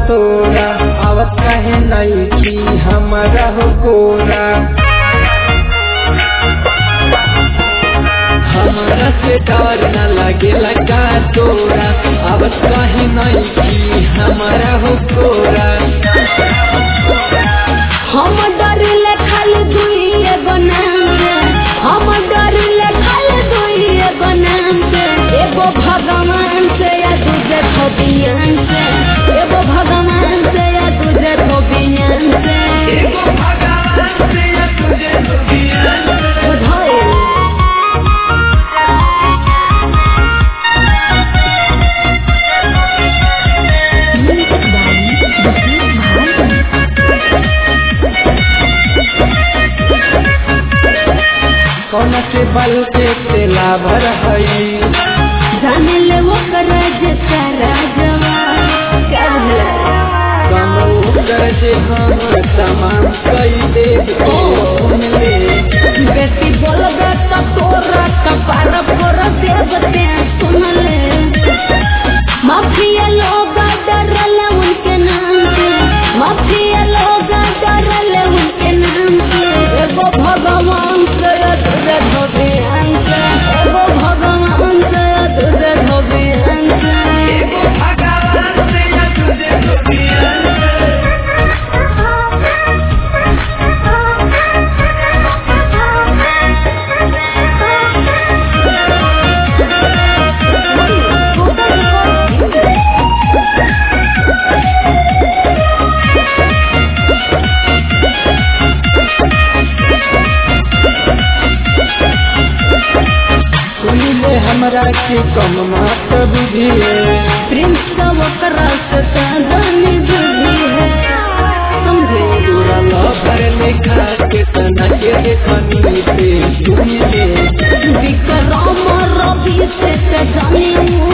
तोरा आवत कहे नहीं की हमारा हो कोरा हमारा से डर न लगेला का तोरा आवत कहे नहीं की हमारा हो कोरा हम डरिले खाली दुई एगो नाम से हम डरिले खाली दुई एगो नाम से एगो भगवान से या दूजे धोबियान से एगो भगवान से या दूजे धोबियान से बुझाइल कौन के बल के तेला भर हई जाने ले वो करज सारा जवा क्या है कम कर जे हम तमाम कई दे सुन ले बेटी बोलबे तो तोरा कपार पर देवते सुन ले माफिया लोग डरले उनके नाम से माफिया लोग डरले उनके नाम से एगो भगवान से तुझे धोबी से एगो भगवान से तुझे धोबी से सुन ले हमरा के कम मात बुझिए प्रिंस का वो करस साधन बुद्धि है समझे पूरा लभर लेखा के तना के देखनी पे सुन ले विक्रम रवि से जानी